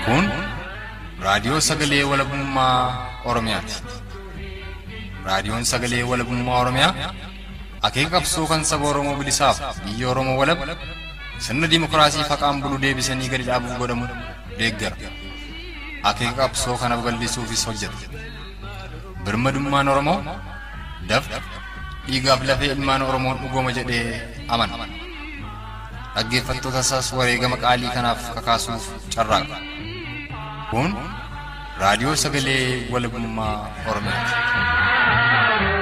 Kun raadiyoo sagalee walabummaa Oromiyaati. Raadiyoon sagalee walabummaa Oromiyaa akeeka qabsoo kan saba Oromoo bilisaaf biyya Oromoo walab sirna dimookiraasii faqaan bulu deebisanii gadi dhaabuuf godhamu deeggara. Akeeka qabsoo kana babal'isuufis hojjeta. Birmadummaan Oromoo dafqa dhiigaaf lafee ilmaan Oromoon dhugooma jedhee amana. Dhaggeeffattoota isaas wareegama qaalii kanaaf kakaasuuf carraaqa. Kun raadiyoo sagalee walabummaa Oromiyaati.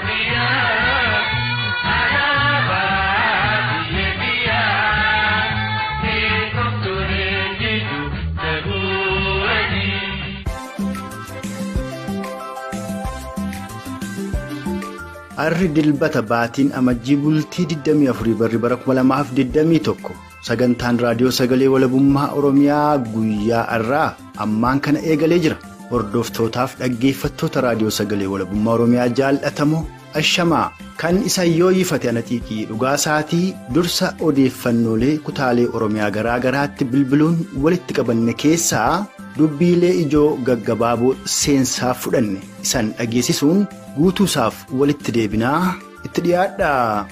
Arri dilbata baatiin amajjii bultii 24 barri bara 2021 sagantaan raadiyoo sagalee walabummaa Oromiyaa guyyaa irraa ammaan kana eegalee jira. Hordoftootaaf dhaggeeffattoota raadiyoo sagalee walabummaa Oromiyaa jaallatamoo ashamaa kan isa yoo yifate anaxiiqii dhugaa isaatii dursa odeeffannoolee kutaalee Oromiyaa garaa garaatti bilbiluun walitti qabanne keessaa dubbiilee ijoo gaggabaaboo seensaa fudhanne isan dhageessisuun. guutuusaaf walitti deebinaa itti dhiyaadha.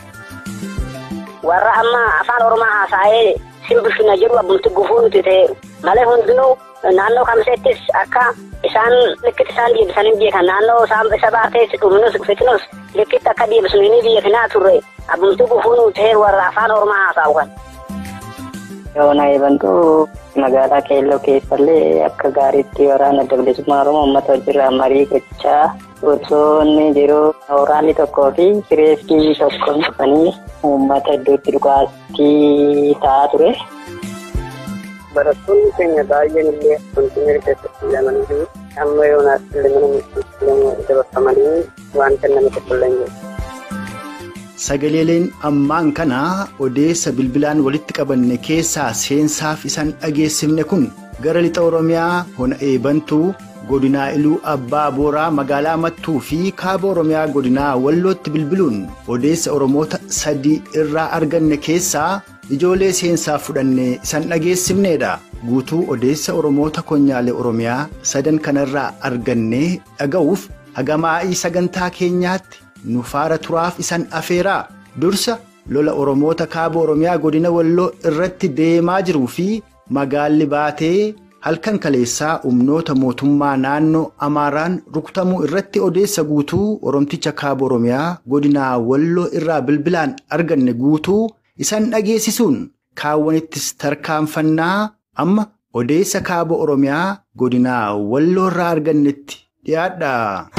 Warra amma afaan Oromoo haasa'ee simbirfina jedhu abbumti gufuu nuti ta'e malee hundinuu naannoo kamiseettis akka isaan likkitti isaan deebisanii beekan naannoo isa baatees dhuminus fitnus likkitti akka deebisu ni beekinaa turre abbumti gufuu nuti ta'e warra afaan Oromoo haasa'u kan. Yoona eebantuu magaalaa keelloo keessallee akka gaariitti waraana bilisummaa Oromoo uummata wajjirraa marii gochaa osoo inni jiru waraanni tokkoo fi kireeskii tokko dhufanii uummata iddootti dhugaattii ta'aa ture. Barattoonni keenya baay'een illee kontiinerii keessatti filamanii fi amma yoonaas illee mana murtiitti dabarfamanii wanta namni tokko illee jiru. Sagaleeleen ammaan kana odeessa bilbilaan walitti qabanne keessaa seensaaf isaan dhageessifne kun gara lixa Oromiyaa hona eebantuu godinaa iluu abbaa booraa magaalaa mattuu fi kaaba Oromiyaa godinaa wallootti bilbiluun odeessa Oromoota sadii irraa arganne keessaa ijoolee seensaaf fudhanne isaan dhageessifneedha. Guutuu odeessa Oromoota konyaalee Oromiyaa sadan kanarraa arganne dhaga'uuf hagamaa'ii sagantaa keenyaatti. nu faara turaaf isan afeeraa dursa lola oromoota kaaba oromiyaa godina walloo irratti deemaa jiruu fi magaalli baatee halkan kaleessaa humnoota mootummaa naannoo amaaraan rukutamuu irratti odeessa guutuu oromticha kaaba oromiyaa godinaa walloo irraa bilbilaan arganne guutuu isan dhageessisuun kaawwanittis tarkaanfannaa amma odeessa kaaba oromiyaa godinaa walloo irraa argannetti dhiyaadha.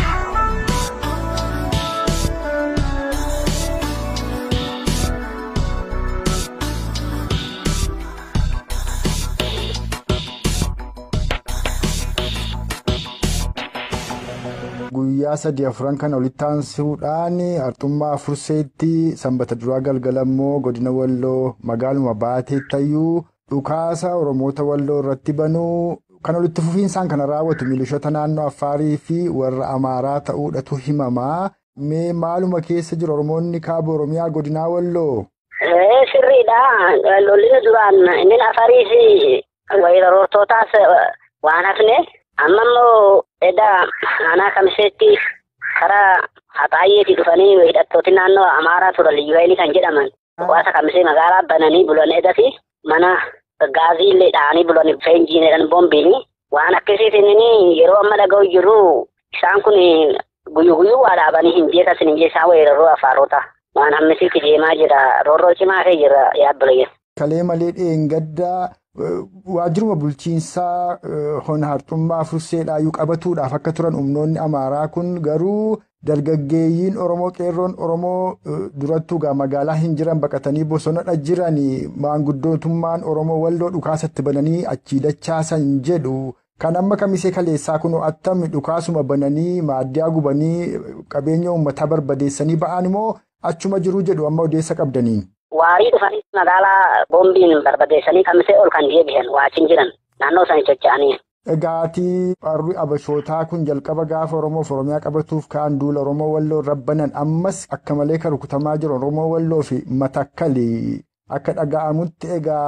Guyyaa sadii afuran kana walitti aansuudhaan arxummaa furseetti sanbata duraa galgalammoo godina walloo magaaluma baateettayyuu dhukaasa oromoota walloo irratti banuu kan walitti fufiinsaan kana raawwatu milishoota naannoo affaarii fi warra amaaraa ta'uudhatu himamaa mee maaluma keessa jiru oromoonni kaaba oromiyaa godinaa walloo. Sirriidha lolli duraan inni affaarii fi weerartootaas waan hafne amma immoo edda aanaa kamiseetti karaa haxaayyeetii dhufanii hidhattooti naannoo amaaraa turan liyyuu kan jedhaman hawaasa kamisee magaalaa bananii bulan edati mana gaazii illee dha'anii bulan feenjiinedhaan boombiin waan akkasiitiin yeroo amma dhaga'u jiru isaan kun guyyu guyyuu waa dhaabanii hin beekasin hin jeessaa weeraruu afaarota waan hammisiitti deemaa jira roorroo cimaa kee jira yaabbilee. Kalee malee dheengaddaa waajjiruma bulchiinsaa hona harxummaa furseedhaayyuu qabatuudhaaf akka turan humnoonni amaaraa kun garuu dargaggeeyyiin oromoo qeerroon oromoo durattuu magaalaa hin jiran baqatanii bosonadha jiran maanguddootummaan oromoo walloo dhukaasatti bananii achii dachaasan jedhu kan amma kamisee kaleessaa kun attami dhukaasuma bananii maaddiyaa gubanii qabeenya uummataa barbadeessanii ba'an immoo achuma jiruu jedhu amma odeessa qabdaniin. Waarii dhufanii magaalaa boombiin barbadeessanii kamisee ol kan deebi'an waachiin jiran naannoo isaanii socho'anii. Egaatii warri abashootaa kun jalqaba gaafa Oromoof Oromiyaa qabatuuf ka'an duula Oromoo Walloo rabbanan ammas akka malee kan rukutamaa jiru Oromoo Walloo fi matakkalii akka dhaga'amutti egaa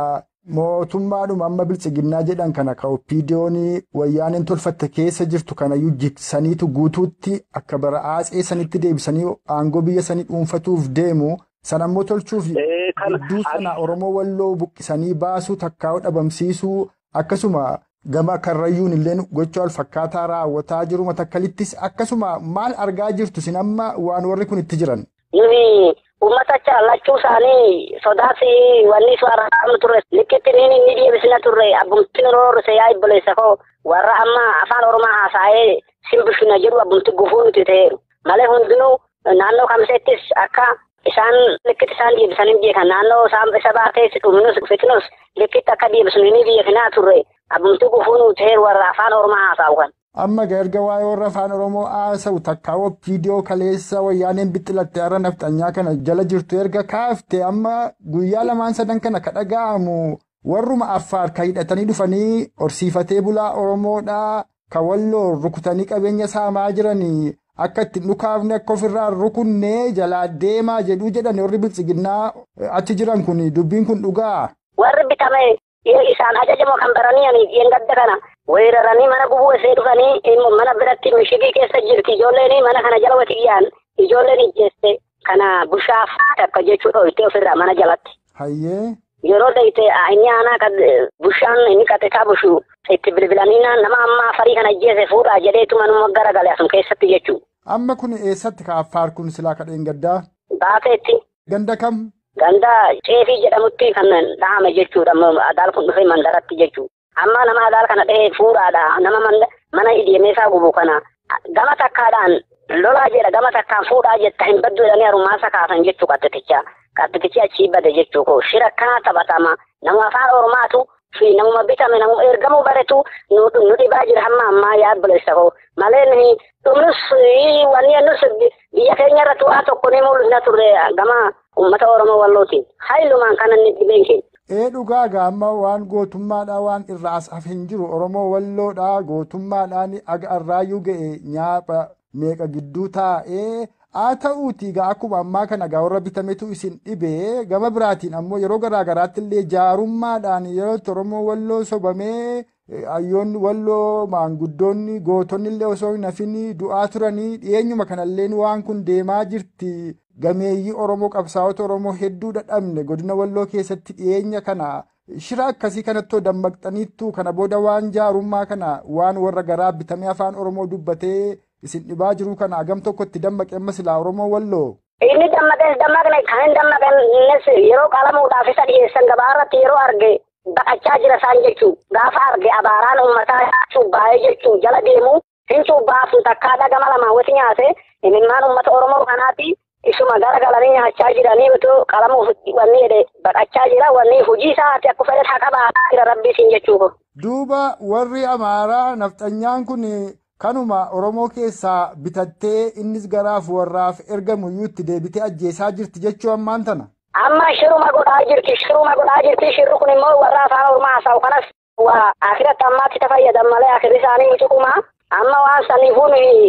mootummaadhuma amma bilchiginnaa jedhan kana ka oppiidiyoon wayyaaneen tolfatte keessa jirtu kanayyuu jigsaniitu guutuutti akka bara aatsee sanitti deebisanii aangoo biyya sanii dhuunfatuuf deemu san ammoo tolchuuf gidduu sana oromoo walloo buqqisanii baasuu takkaa'u dhabamsiisuu akkasuma gama karrayyuun illee gocha wal fakkaataa raawwataa jiru matakkalittis akkasuma maal argaa jirtu sin amma waan warri kun itti jiran. Nuyi uummata chaallachuu isaanii sodaas wanni isu argamu turre likkitti niin inni deebisina turre abbumti roorrise yaa ibboleessa koo warra amma afaan oromaa haasa'ee simbishuna jedhu abbumti gufuu nuti ta'eeru malee hundinuu naannoo kamiseettis akka isaan likkitti isaan deebisanii beekan naannoo isaan isa baatees dhuminus fitnus likkitti akka deebisnu ni beekinaa turre abbumti gufuu nuti ta'eeru warra afaan oromaa haasa'u kan. Amma erga waa'ee warra afaan Oromoo haasa'u takkaawwa viidiyoo kaleessa wayyaaneen bixxilatte har'a nafxanyaa kana jala jirtu erga kaafte amma guyyaa lamaan sadan kana ka dhaga'amu warruma affaar ka hidhatanii dhufanii horsiifatee bulaa Oromoodhaa ka walloo rukutanii qabeenya saamaa jiranii akka ittiin dhukaafne akka ofirraa rukunnee jalaa deemaa jedhuu jedhan warri bilchiginnaa achi jiran kun dubbiin kun dhugaa. Warri bitame isaan ajajamoo kan baranii yeengadda kana. weeraranii mana gubuu isee dhufanii mana biratti mishigii keessa jirti ijoolleen mana kana jala watiyyaan ijoolleen ijjeesse kana bushaaf takka jechuu dhoyitee ofirraa mana jalatti. Hayyee. Yeroo dayite inni aanaa kan bushaan inni qaxitaa bushu itti bilbilanii nama amma afarii kana ijjeesse fuudhaa jedheetu manuma gara galee asum keessatti jechuu. Amma kun eessatti ka affaar kun silaa kadheen gaddaa? Baateetti. Ganda kam? Ganda ceefii jedhamutti kan dhahame jechuudha adaal kun dhufee mandaratti jechuudha. amma nama adaal kana dhahee fuudhaadha nama mana idimeesaa gubu kana gama takkaadhaan lolaa jedha gama takkaan fuudhaa jetta hin baddu jedhanii harummaasa kaasan jechuu qaxxiticha qaxxitichi achii bade jechuu koo shira akkanaa taphatama nama afaan oromaatu fi namuma bitame namuma ergamuu baretu nu dhibaa jira hamma ammaa yaa bilisa koo malee nuyi dhumnus wanni nus biyya keenya irratti waa tokko ni mul'isna turre gama uummata oromoo wallootiin haayilumaan kana inni dhibeen keenya. Ee dhugaa gaamma waan gootummaadhaa waan irraa as haf hin jiru Oromoo walloodhaa gootummaadhaan aga arraayyuu ga'e nyaapha meeqa gidduu taa'ee haa ta'uuti gaa akkuma ammaa kana gaa warra bitametu isin dhibee gama biraatiin ammoo yeroo garaa garaatti illee jaarummaadhaan yeroo Oromoo walloo sobamee hayyoonni walloo maanguddoonni gootonni illee osoo hin hafin du'aa turanii dhiyeenyuma kanalleen waan kun deemaa jirti. gameeyyii Oromoo qabsaa'ota Oromoo hedduu dadhabne godina walloo keessatti dhiyeenya kana shira akkasii kanatti dammaqxaniittu kana booda waan jaarummaa kana waan warra garaa bitamee afaan Oromoo dubbatee isin dhibaa jiru kana agam tokkotti dammaqe amma silaa Oromoo walloo. Inni dammaqes dammaqne kan hin dammaqnes yeroo qalamuudhaaf isa dhiyeessan gabaa irratti yeroo arge baqachaa jira isaan jechuu gaafa arge abaaraan uummataa cuubbaa'ee jechuu jala deemu hin cuubbaafu takkaa dhagama lamaan wati nyaate imimmaan uummata Oromoo kanaati. isuma gara galanii nyaachaa jiranii utuu qalamuuf wanni jedhe baqachaa jira wanni hojii isaati akka fedhe haa qabaataa jira rabbiisiin jechuudha. Duuba warri Amaaraa nafxanyaan kun kanuma Oromoo keessaa bitattee innis garaaf warraaf ergamu iyyuu itti deebitee ajjeesaa jirti jechuu ammaan tana. Amma shiruma godhaa jirti shiruma godhaa jirti shirri kun immoo warra afaan Oromoo haasa'u kanas waa akiratti ammaatti ta fayyadan malee akirri isaanii mucuqumaa. amma waan saniifuu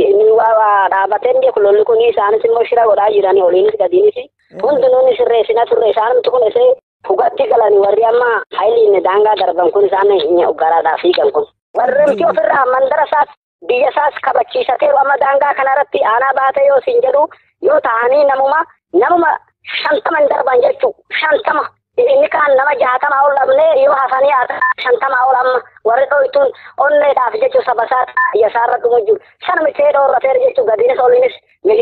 dhaabbateen beeku lolli kun isaanis immoo shira godhaa jiranii oliinis gadiinis hundinuun sirreessina turre isaanumti kun isee fugatti galanii warri amma hayiliin daangaa darban kun isaan garaadhaa fiigan kun warri miti ofirraa mandara isaas biyya isaas kabachiisateeru amma daangaa kanarratti aanaa baate yoo siin jedhu yoo ta'anii namuma namuma shantama hin darban jechuu shantama inni kaan nama jaatama ol dhabnee yoo hafanii haa shantama ol amma warri dhoytuun onneedhaaf jechuu sabasaa yasaarra dhumu jiru sana mitee dhoorrateera jechuu gadiinis oliinis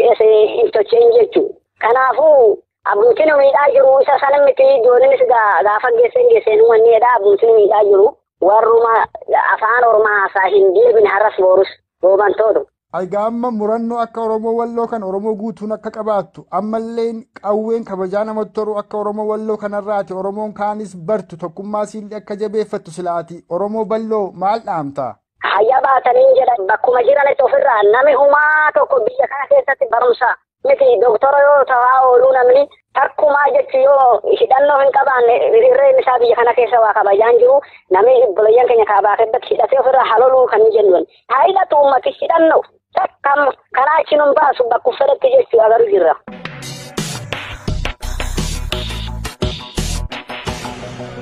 hin tocheen jechuu kanaafuu abbootiin miidhaa jiru isa sana miti ijoollinis gaafa geesseen geesseen wanneedha abbootiin miidhaa jiru warruma afaan oromaa haasaa hin deebine har'as boorus roobantootu. Egaa amma murannoo akka Oromoo Walloo kan Oromoo guutuun akka qabaattu ammallee qawween kabajaa namatti toru akka Oromoo Walloo kanarraati Oromoon kaanis bartu tokkummaa siillee akka jabeeffattu silaati Oromoo Balloo maal dhaamta? Hayya baatanii jedhan bakkuma jiranitti ofirraa nami humaa tokko biyya kana keessatti barumsa miti doktora yoo ta'aa ooluu namni takkumaa jechu yoo hidhannoo hin qabaanne hirreen isaa biyya kana keessa waa kabajaan jiru namni obboleeyyan keenya kaabaa keessatti hidhatee ofirraa haloluu kan jennuun haa hidhatu uummati hidhannoo takkam karaa achi nun baasu bakku fedhetti jechuu agaruu jirra.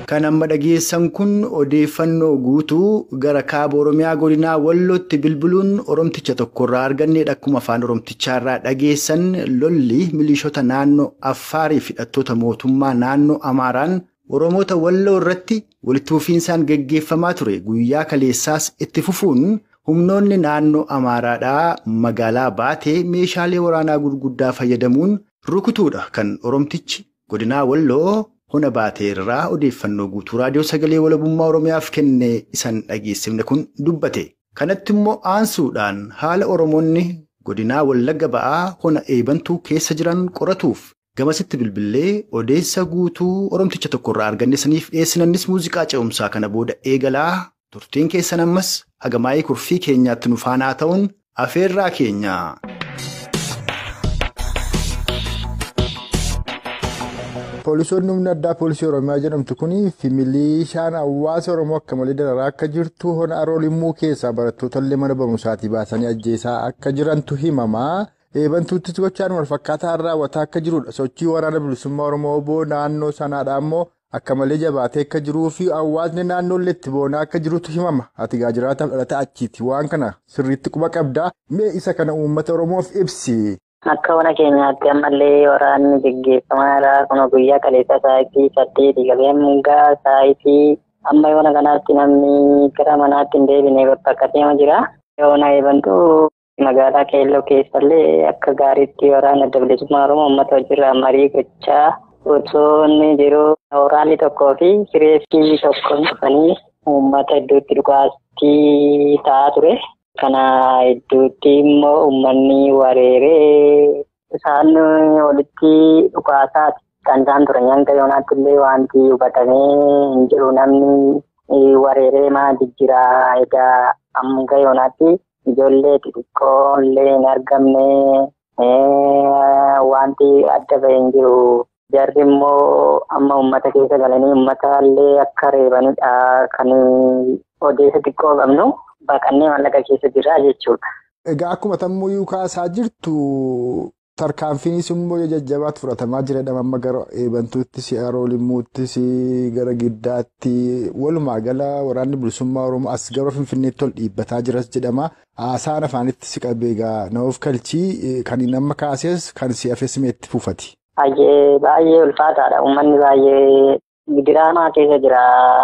Kan amma dhageessan kun odeeffannoo guutuu gara kaaba Oromiyaa godinaa Wallootti bilbiluun Oromticha tokkorraa arganneedha. Akkuma afaan Oromtichaarraa dhageessan lolli milishoota naannoo Affaarii fi hidhattoota mootummaa naannoo Amaaraan Oromoota Walloo irratti walitti fufiinsaan geggeeffamaa ture. Guyyaa kaleessaas itti fufuun humnoonni naannoo Amaaraadhaa magaalaa baatee meeshaalee waraanaa gurguddaa fayyadamuun rukutuudha. Kan Oromtichi godinaa Walloo hona baatee irraa odeeffannoo guutuu raadiyoo sagalee walabummaa Oromiyaaf kenne isan dhageessifne kun dubbate. Kanatti immoo aansuudhaan haala Oromoonni godinaa Wallagga ba'aa hona eebantuu keessa jiran qoratuuf gamasitti bilbilee odeessa guutuu Oromticha tokkorraa arganne saniif dhiyeessinannis muuziqaa ce'umsaa kana booda eegalaa turtiin keessan ammas hagamaayii kurfii keenyaatti nu faanaa ta'uun afeerraa keenya. Poolisoonni humna addaa poolisii Oromiyaa jedhamtu kun milishaan hawaasa Oromoo akka malee dararaa akka jirtu hona aroolimmuu keessaa barattoota illee mana barumsaatii baasanii ajjeesaa akka jirantu himama. Eebantuuttis gochaan walfakkaataa raawwataa akka jirudha. Sochii waraana bilisummaa Oromoo oboo naannoo sanaadhaa immoo akka malee jabaatee akka jiruu fi hawaasni naannoollee itti boonaa akka jirutu himama. Ati gaajiraataaf dhalata achiiti. Waan kana sirriitti quba qabdaa. Mee isa kana uummata Oromoof ibsi. Akka mana keenyaatti ammallee waraanni gaggeeffamaa jira. Kun guyyaa kaleessa sa'aatii saddeeti galee mungaa sa'aatii amma yoona kanaatti namni gara manaatti hin deebine bakka deema jira. Yoona eebantu magaalaa keelloo keessallee akka gaariitti waraana adda bilisummaa Oromoo uummata wajjirraa marii gochaa osoo inni jiru waraanni tokkoo fi kireessii tokko dhufanii uummata iddootti dhugaastii ta'aa ture. Kana iddootti immoo uummanni wareeree isaan walitti dhugaasaati kan isaan turan hanga yoonaatti illee wanti hubatamee hin jiru namni wareeree maa jijjiira egaa hanga yoonaatti ijoollee xixiqqoo illee hin argamne wanti adda bahee hin jiru. Jarri immoo amma uummata keessa galanii uummata illee akka reebanidha kan odeessa xiqqoo qabnu. Baqannee mallaqa keessa jira jechuudha. Egaa akkuma tammuu kaasaa jirtu tarkaanfiinis immoo jajjabaatti fudhatamaa jiredha. Amma gara eebantuuttis, aroolimmuuttis, gara giddaatti walumaa gala waraanni bilisummaa Oromoo as gara Finfinneetti ol dhiibbataa jiras jedhama. Haasaan afaanitti si qabee egaa na'uuf kalchii kan nama kaases kan si hafes itti fufati. Baay'ee ulfaataadha. Uummanni baay'ee diraamaa keessa jira.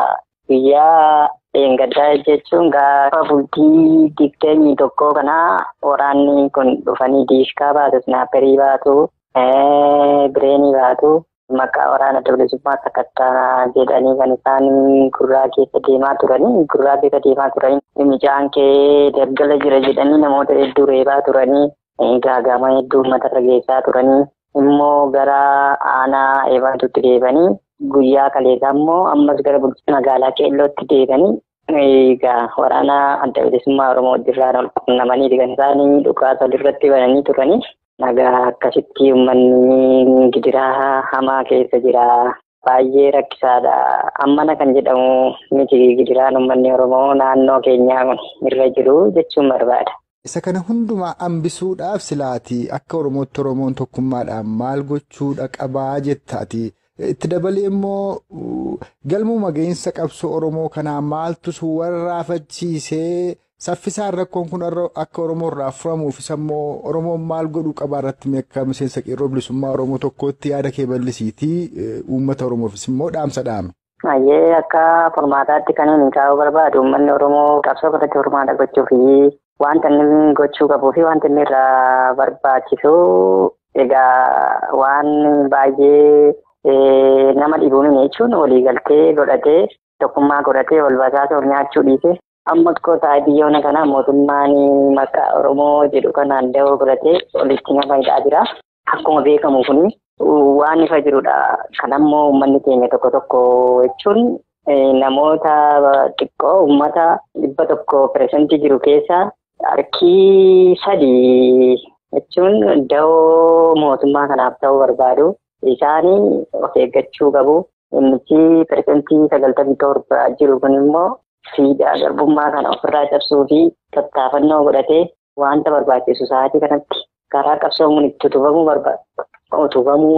Guyyaa Dheengaddaa jechuun gaafa bultii digdamii tokkoo kanaa waraanni kun dhufanii diiskaa baatu, snaapperii baatu, bireenii baatu, maqaa waraana bilisummaa sakattaa jedhanii kan isaan gurraa keessa deemaa turanii, gurraa keessa deemaa turanii, micaan kee daggala jira jedhanii namoota hedduu reebaa turanii, gaagama hedduu uummata geessaa turanii, immoo gara aanaa eebantuutti deebanii. Guyyaa kaleessaa immoo ammas gara magaalaa keellootti deebanii egaa waraana adda bilisummaa Oromoo wajjirraan ol qunnamanii kan isaanii dhukaasa walirratti bananii turanii nagaa akkasitti uummanni gidiraa hamaa keessa jira. Baay'ee rakkisaadha. Ammana kan jedhamu miti gidiraan uummanni Oromoo naannoo keenyaa irra jiru jechuun barbaada. Isa kana hundumaa hambisuudhaaf silaati akka Oromootti Oromoon tokkummaadhaan maal gochuudha qabaa jettaati. Itti dabalee immoo galmuma gahinsa qabsoo Oromoo kanaa maaltu warraafachiisee saffisaan rakkoon kun akka Oromoo irraa furamuufis immoo Oromoon maal godhuu qabaa irratti akka miseensa qeerroo bilisummaa Oromoo tokkootti yaada kee bal'isiitii uummata Oromoofis immoo dhaamsa dhaame. Baay'ee akka formaataatti kan inni kaa'uu barbaadu uummanni Oromoo qabsoo kanatti hormaata gochuu fi wanta inni gochuu qabuu fi wanta inni irraa barbaachisu egaa waan baay'ee. Nama dhibuun jechuun waliigaltee godhatee tokkummaa godhatee wal basaasa wal nyaachuu dhiise amma gosa biyyoona kanaa mootummaan maqaa Oromoo jedhu kanaan da'oo godhatee walitti nama hidhaa jira. Akkuma beekamu kun waan ifa jirudha. Kan ammoo uummanni keenya tokko tokko jechuun namoota xiqqoo uummata dhibba tokko pireesentii jiru keessaa harkii sadii jechuun da'oo mootummaa kanaaf ta'uu barbaadu. Isaanii of eeggachuu qabu. Innichi pireesentii sagaltamii torba jiru kun immoo siidaa garbummaa kana ofirraa cabsuu fi tattaafannoo godhatee wanta barbaachisu sa'aatii kanatti karaa qabsoo kun itti utubamuu barbaada. Utubamuu fi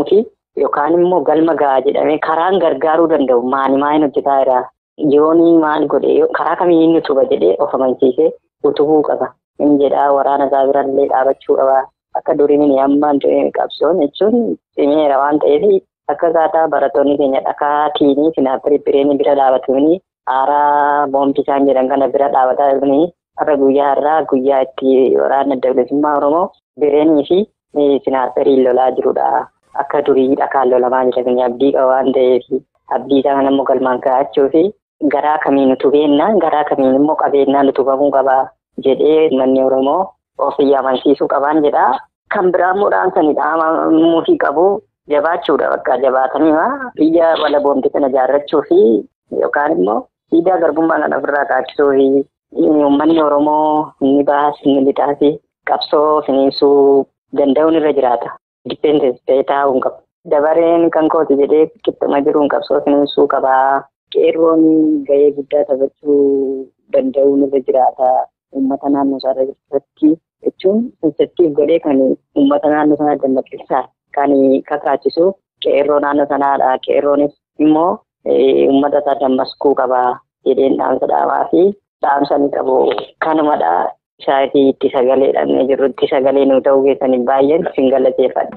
yookaan immoo galma gahaa jedhamee karaan gargaaruu danda'u maani maaliin hojjetaa jira yoonii maal godhe karaa kamiin inni tuba jedhee of amansiisee utubuu qaba. Inni jedhaa waraana isaa birallee dhaabachuu qaba. Akka duriin amma qabsoon jechuun cimeera waan ta'eef akka kaataa barattoonni keenya dhakaa tiinii finaafirii bireen bira dhaabatanii aaraa boombii isaan jedhan kana bira dhaabataa jiranii har'a guyyaa har'aa guyyaa itti waraana adda bilisummaa Oromoo bireenii fi finaafirii lolaa jirudha. Akka durii dhakaan lolamaa jiran abdii qaba waan ta'eef abdii isaa kana immoo galmaan ga'achuu fi garaa kamiin utubeennaan garaa kamiin immoo qabeennaan utubamuu qaba jedhee manni Oromoo ofii amansiisuu qabaan jedha. Kan biraa immoo dhaamsanidha. Muufii qabu jabaachuudha bakka jabaatanii biyya wala boombii kana ijaarrachuu fi yookaan immoo siidaa garbummaa kana ofirraa kaachisuu fi uummanni Oromoo inni baas inni lixaas qabsoo finiinsuu danda'uun irra jiraata. Dippeendensi ta'ee taa'uu qaba. Dabareen kan kooti jedhee qixxuma jiruun qabsoo finiinsuu qabaa. Qeerroon gahee guddaa taphachuu danda'uun irra jiraata. Uummata naannoo isaa irratti jechuun sensitiif godhee kan uummata naannoo sanaa dammaqsiisaa kan kakaachisu qeerroo naannoo sanaadha. Qeerroonis immoo uummata isaa dammaqsuu qaba jedheen dhaamsa dhaamaa fi dhaamsa ni qabu. Kanumadha. Shaayitii itti sagaleedhaan jirru itti sagalee nu ta'uu keessaniif baay'een sin galateeffadha.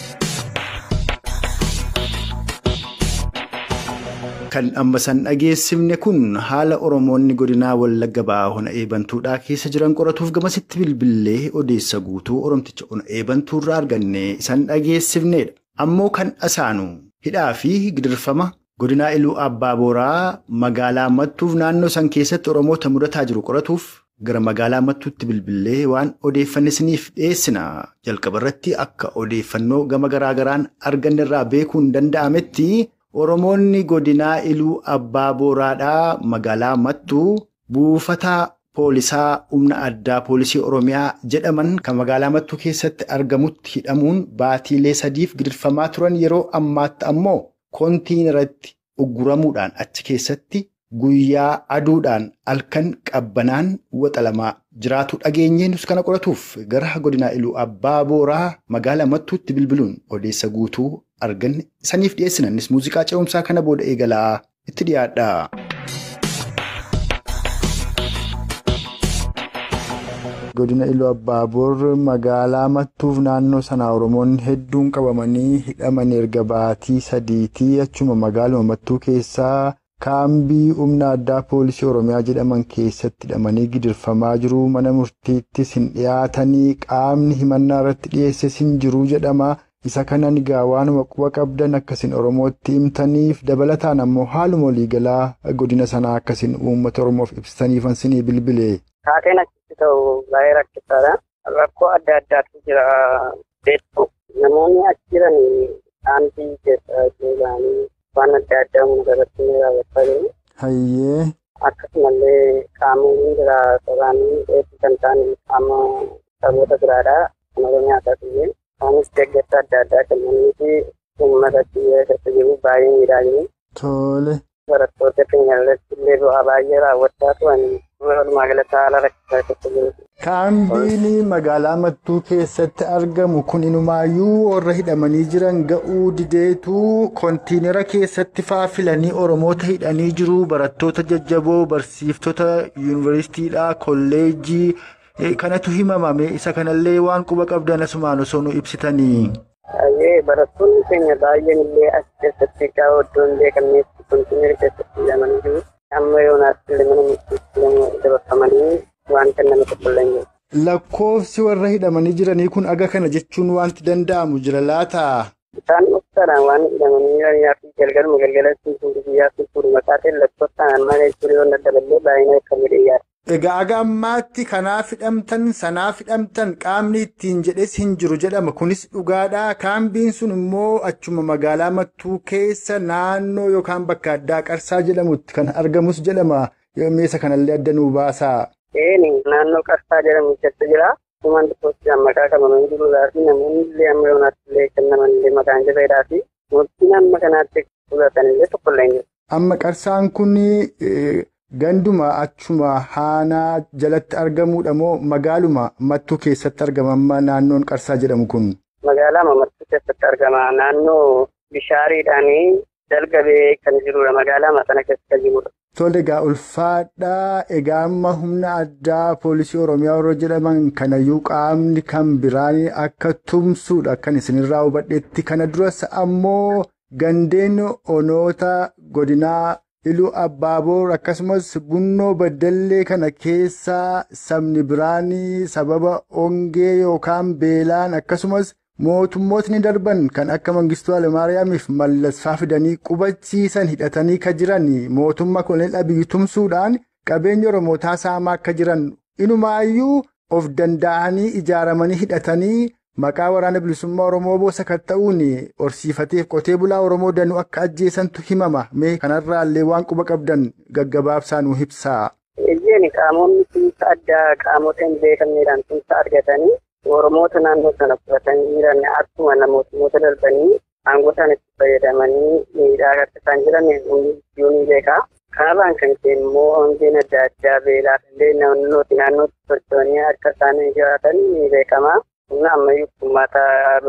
Kan amma san dhageessifne kun haala Oromoonni godinaa Wallagga ba'aa hona eebantuudhaa keessa jiran qoratuuf gamasitti bilbilee odeessa guutuu Oromticha hona eebantuurraa arganne isan dhageessifnedha. Ammoo kan asaanu hidhaa fi gidirfama godinaa Iluu Abbaa Booraa magaalaa Mattuuf naannoo san keessatti Oromoota mudataa jiru qoratuuf gara magaalaa Mattuutti bilbilee waan odeeffanne isiniif dhiyeessina. Jalqaba irratti akka odeeffannoo gama garaa garaan arganne irraa beekuun danda'ametti. Oromoonni godinaa Iluu Abbaa Booraadhaa magaalaa Mattuu buufata poolisaa humna addaa poolisii Oromiyaa jedhaman kan magaalaa Mattuu keessatti argamutti hidhamuun baatiilee sadiif gidirfamaa turan yeroo ammaatti ammoo kontiinaratti ugguramuudhaan achi keessatti guyyaa aduudhaan halkan qabbanaan waxalamaa jiraatu dhageenyeenus kana qoratuuf gara godinaa Iluu Abbaa Booraa magaalaa Mattuutti bilbiluun odeessa guutuu arganne saniif dhiyeessinannis muuziqaa ce'umsaa kana booda eegalaa itti dhiyaadha. godina iluu abbaaboor magaalaa mattuuf naannoo sanaa oromoonni hedduun qabamanii hidhaman erga baatii sadiitii achuma magaaluma mattuu keessaa kaambii humna addaa poolisii oromiyaa jedhaman keessatti hidhamanii gidirfamaa jiru mana murtiittis hin dhiyaatanii qaamni himannaa irratti dhiyeesses hin jiru jedhama. isa kanan egaa waanuma quba qabdan akkasin oromootti himtaniif dabalataan ammoo haaluma waliigalaa godina sanaa akkasin uummata oromoof ibsitaniifan sinii bilbile. Taateen achitti ta'u baay'ee rakkisaadha. Rakkoo adda addaatu jira beektu. Namoonni achi jiran dhaantii keessa deebi'anii waan adda addaa uummata irratti ni raawwachaa jiru. Hayyee. Akkasumallee qaamonni jira soraanii hedduu kan ta'an qaama saboota biraadha. Kan oromiyaa taasisee. Isaanis deeggarsa adda addaa kennanii fi uummata keessa jiru baay'ee miidhaganii. Tole. Barattoota keenya irratti illee bu'aa baay'ee raawwachaa turan walumaa galatti haala rakkisaa keessa jiru. Kaambiin magaalaa Mattuu keessatti argamu kun inumaayyuu warra hidhamanii jiran ga'uu dideetu kontiinara keessatti faafilanii Oromoota hidhanii jiru barattoota jajjaboo barsiiftota yuunivarsiitiidhaa kolleejjii. kanatu himamame isa kanallee waan quba qabdan asumaan osoo nu ibsitanii. Barattoonni keenya baay'een illee as keessatti egaa iddoo hin beekamnetti kontiinara keessatti hidhamanii jiru. Amma yoonaas illee mana murtiitti dabarfamanii waan kenname tokko illee jiru. Lakkoofsi warra hidhamanii jiranii kun aga kana jechuun wanti danda'amu jira laataa? Isaan dhuftaadhaan waan hidhamanii jiranii fi galgaluma galgalatti guyyaa fi fuudhuma taateen lakkoofsaan amma jechuun yoo daddaballee baay'ina akka midhiyyaadha. Egaa aga ammaatti kanaaf hidhamtan sanaaf hidhamtan qaamni ittiin jedhes hin jiru jedhama. Kunis dhugaadha. Kaambiin sun immoo achuma magaalaa Mattuu keessa naannoo yookaan bakka addaa Qarsaa jedhamutti kan argamus jedhama. Meesa kanallee adda nuu baasaa. Eeni naannoo Qarsaa jedhamu keessa jira. Kumaan tokkotti maqaa qabamanii jiruudhaa fi namoonni illee amma yoonaatti illee kennaman illee maqaan jabeedhaa fi murtiin amma kanaatti fudhatan illee tokko illee jiru. Amma Qarsaan kun Ganduma achuma haanaa jalatti argamuudha moo magaaluma mattuu keessatti argama amma naannoon qarsaa jedhamu kun? Magaalaa mattuu keessatti argama. Naannoo bishaariidhaan dalgabee kan jirudha. Magaalaa sana keessa kan jirudha. Tole egaa ulfaadhaa egaa amma humna addaa poolisii Oromiyaa warra jedhaman kanayyuu qaamni kan biraan akka tumsuudha kan isinirraa hubadheetti kana duras ammoo gandeen onoota godinaa iluu abbaaboor akkasumas bunnoo baddallee kana keessaa sabni biraan sababa ongee yookaan beelaan akkasumas mootummootni darban kan akka mangistuu Alemaariyaamiif mallasfaa fidanii qubachiisan hidhatanii ka jiran mootummaa koloneel Abiyyi tumsuudhaan qabeenya Oromootaa saamaa akka jiran inumaayyuu of danda'anii ijaaramanii hidhatanii maqaa waraana bilisummaa Oromoo boosa kan ta'uun horsiifateef qotee bulaa Oromoo danuu akka ajjeesantu himama mee kanarraallee waan quba qabdan gaggabaabsaa nuu ibsaa. Ejjeen qaamonni tumsa addaa qaamota hin beekamneedhaan tumsa argatanii Oromoota naannoo sana qubatanii jiran akkuma namoota darbanii aangoo isaan itti fayyadamanii miidhaa akka isaan jiran hunduu ni beeka. Kanarraan kan ka'e immoo hongeen adda addaa beelaaf illee naannootti naannootti socho'anii akka isaan jiraatan ni beekama. Humna ammayyuu uummata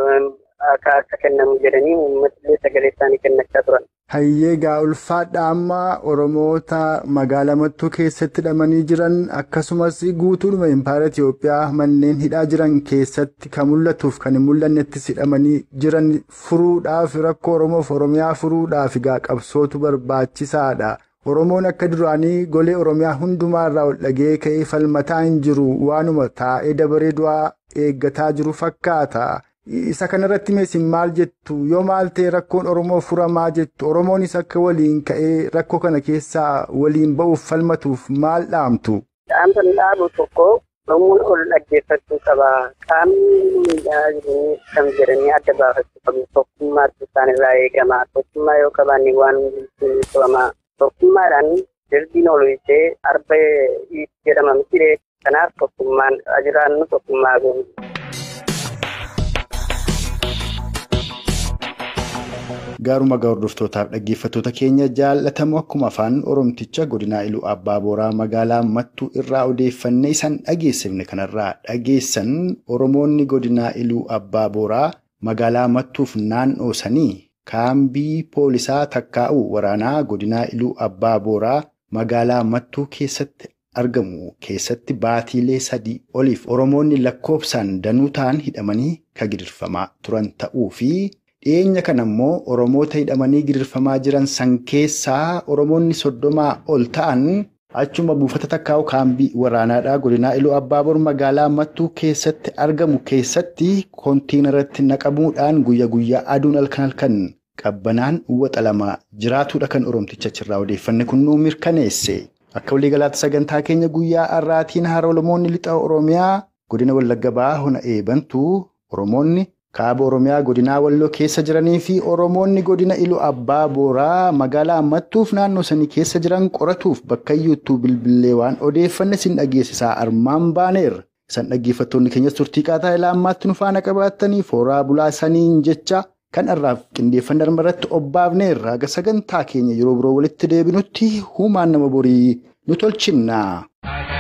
akka akka kennamu jedhanii uummatillee sagalee isaanii kennachaa turan. Hayyee gaa ulfaadha amma Oromoota magaalaa mattuu keessatti hidhamanii jiran akkasumas guutuudhuma impaayera Itoophiyaa manneen hidhaa jiran keessatti kan mul'atuuf kan hin mul'annettis hidhamanii jiran furuudhaaf rakkoo Oromoof Oromiyaa furuudhaaf gaa qabsootu barbaachisaadha. Oromoon akka duraanii golee Oromiyaa hundumaarraa ol dhagee ka'ee falmataa hin jiru waanuma taa'ee dabaree du'aa eeggataa jiru fakkaata. Isa kanarratti meesin maal jettu yoo maal ta'e rakkoon Oromoo furamaa jettu Oromoonis akka waliin ka'ee rakkoo kana keessaa waliin ba'uuf falmatuuf maal dhaamtu? Dhaamsa dhaabu tokko Oromoon ol dhaggeeffachuu qaba. Qaamni miidhaa jiru kan jedhanii adda baafachuu qabu. Tokkummaatti isaanirraa eegama. Tokkummaa yoo qabaanne waan hundi ni qabama. Tokkummaadhaan dirdiin ol ishee arba jedhama miti kanaaf tokkummaan jiraannu tokkummaa goonu. Gaaruma gaa hordoftootaaf dhaggeeffattoota keenya jaallatamu akkuma afaan Oromticha godinaa Iluu Abbaa Booraa magaalaa Mattuu irraa odeeffannee isaan dhageessifne kanarraa dhageessan Oromoonni godinaa Iluu Abbaa Booraa magaalaa Mattuuf naannoo sanii kaambii poolisaa takkaa'u waraanaa godinaa Iluu Abbaa Booraa magaalaa Mattuu keessatti argamu keessatti baatiilee sadii oliif Oromoonni lakkoofsaan danuu ta'an hidhamanii kan gidirfamaa turan ta'uu fi dhiyeenya kana immoo Oromoota hidhamanii gidirfamaa jiran san keessaa Oromoonni soddomaa ol ta'an achuma buufata takkaa'u kaambii waraanaadhaa godinaa Iluu Abbaaboor magaalaa Mattuu keessatti argamu keessatti koontiinarratti naqamuudhaan guyya guyyaa aduun halkan halkan qabbanaan uwwaxa lama jiraatudha kan Oromticha achirraa odeeffanne kun nuu mirkaneesse. Akka waliigalaatti sagantaa keenya guyyaa har'aatiin haara Oromoonni lixa Oromiyaa godina Wallagga Bahaa hona eebantuu Oromoonni kaaba Oromiyaa godinaa Walloo keessa jiranii fi Oromoonni godina Iluu Abbaa Booraa magaalaa Mattuuf naannoo sanii keessa jiran qoratuuf bakka iyyuuttuu bilbilee waan odeeffanne sin dhageessisaa armaan baaneerra. Isan dhaggeeffattoonni keenyas turtii qaataa ilaa ammaatti nu faana qabaattanii fooraa bulaa saniin jecha kan irraaf qindeeffanne irratti obbaafneerra haga sagantaa keenya yeroo biroo walitti deebinutti humaan nama borii nu tolchinna.